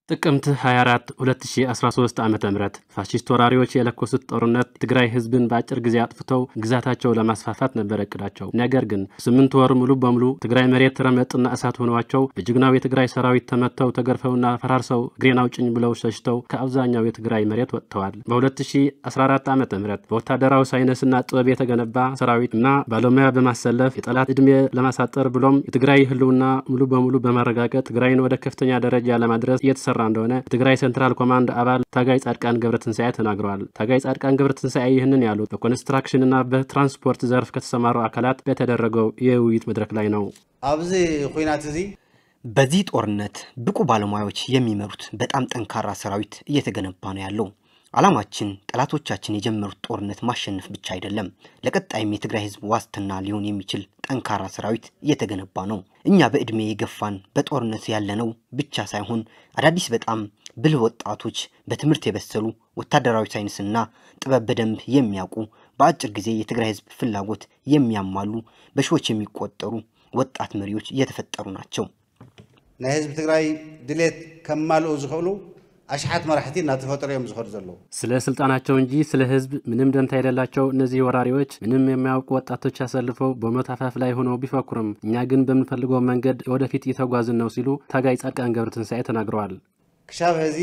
ጥቅምት 24 2013 ዓ ም ፋሺስት ወራሪዎች የለኮሱት ጦርነት ትግራይ ህዝብን በአጭር ጊዜ አጥፍተው ግዛታቸው ለማስፋፋት ነበር እቅዳቸው። ነገር ግን ስምንት ወር ሙሉ በሙሉ ትግራይ መሬት ረመጥና እሳት ሆኗቸው በጀግናው የትግራይ ሰራዊት ተመተው ተገርፈውና ፈራርሰው እግሬን አውጭኝ ብለው ሸሽተው ከአብዛኛው የትግራይ መሬት ወጥተዋል። በ2014 ዓ ም በወታደራዊ ሳይንስና ጥበብ የተገነባ ሰራዊት እና ባለሙያ በማሰለፍ የጠላት ዕድሜ ለማሳጠር ብሎም የትግራይ ህልውና ሙሉ በሙሉ በማረጋገጥ ትግራይን ወደ ከፍተኛ ደረጃ ለማድረስ እየተሰራ እንደሆነ የትግራይ ሴንትራል ኮማንድ አባል ታጋይ ጻድቃን ገብረትንሳኤ ተናግረዋል። ታጋይ ጻድቃን ገብረትንሳኤ ይህንን ያሉት በኮንስትራክሽንና በትራንስፖርት ዘርፍ ከተሰማሩ አካላት በተደረገው የውይይት መድረክ ላይ ነው። ኣብዚ ኩናት እዚ በዚህ ጦርነት ብቁ ባለሙያዎች የሚመሩት በጣም ጠንካራ ሰራዊት እየተገነባ ነው ያለው። ዓላማችን ጠላቶቻችን የጀመሩት ጦርነት ማሸነፍ ብቻ አይደለም፣ ለቀጣይም የትግራይ ህዝብ ዋስትና ሊሆን የሚችል ጠንካራ ሰራዊት እየተገነባ ነው። እኛ በዕድሜ የገፋን በጦርነት ያለነው ብቻ ሳይሆን አዳዲስ በጣም ብልህ ወጣቶች፣ በትምህርት የበሰሉ ወታደራዊ ሳይንስና ጥበብ በደንብ የሚያውቁ በአጭር ጊዜ የትግራይ ህዝብ ፍላጎት የሚያሟሉ በሺዎች የሚቆጠሩ ወጣት መሪዎች እየተፈጠሩ ናቸው። ናይ ህዝቢ ትግራይ ድሌት ከማልኡ ዝኽእሉ አሽሓት መራሕቲ እናተፈጠሩ እዮም ዝኸዱ ዘለዉ ስለ ስልጣናቸው እንጂ ስለ ህዝብ ምንም ደንታ የሌላቸው እነዚህ ወራሪዎች ምንም የማያውቁ ወጣቶች አሰልፈው በሞት አፋፍ ላይ ሆነው ቢፈክሩም እኛ ግን በምንፈልገው መንገድ ወደፊት እየተጓዝን ነው ሲሉ ታጋይ ጻድቃን ገብረትንሳኤ ተናግረዋል። ክሻብ ህዚ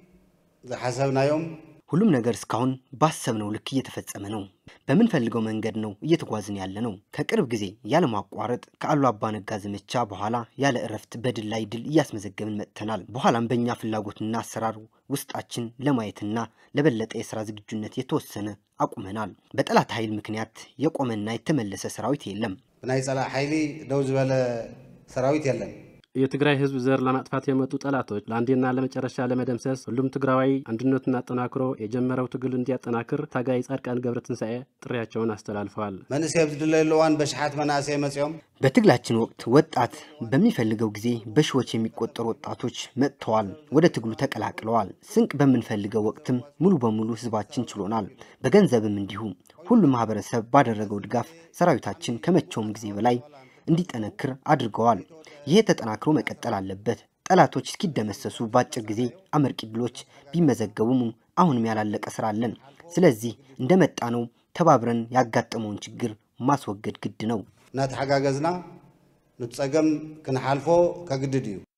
ዝሓሰብናዮም ሁሉም ነገር እስካሁን ባሰብነው ልክ እየተፈጸመ ነው። በምንፈልገው መንገድ ነው እየተጓዝን ያለ ነው። ከቅርብ ጊዜ ያለማቋረጥ ከአሉ አባ ነጋ ዘመቻ በኋላ ያለ እረፍት በድል ላይ ድል እያስመዘገብን መጥተናል። በኋላም በእኛ ፍላጎትና አሰራር ውስጣችን ለማየትና ለበለጠ የስራ ዝግጁነት የተወሰነ አቁመናል። በጠላት ኃይል ምክንያት የቆመና የተመለሰ ሰራዊት የለም። ብናይ ፀላእ ሓይሊ ደው ዝበለ ሰራዊት የለን። የትግራይ ህዝብ ዘር ለማጥፋት የመጡ ጠላቶች ለአንዴና ለመጨረሻ ለመደምሰስ ሁሉም ትግራዋይ አንድነቱን አጠናክሮ የጀመረው ትግል እንዲያጠናክር ታጋይ ጻድቃን ገብረትንሳኤ ጥሪያቸውን አስተላልፈዋል። መንእሰይ ኣብ ዝድለየሉ እዋን በሽሓት መናእሰይ መፂኦም በትግላችን ወቅት ወጣት በሚፈልገው ጊዜ በሺዎች የሚቆጠሩ ወጣቶች መጥተዋል፣ ወደ ትግሉ ተቀላቅለዋል። ስንቅ በምንፈልገው ወቅትም ሙሉ በሙሉ ህዝባችን ችሎናል። በገንዘብም እንዲሁ ሁሉ ማህበረሰብ ባደረገው ድጋፍ ሰራዊታችን ከመቼውም ጊዜ በላይ እንዲጠነክር አድርገዋል። ይህ ተጠናክሮ መቀጠል አለበት። ጠላቶች እስኪደመሰሱ በአጭር ጊዜ አመርቂ ድሎች ቢመዘገቡም አሁንም ያላለቀ ስራ አለን። ስለዚህ እንደመጣ ነው ተባብረን ያጋጠመውን ችግር ማስወገድ ግድ ነው። እናተሓጋገዝና ንፀገም ክንሓልፎ ከግድድ እዩ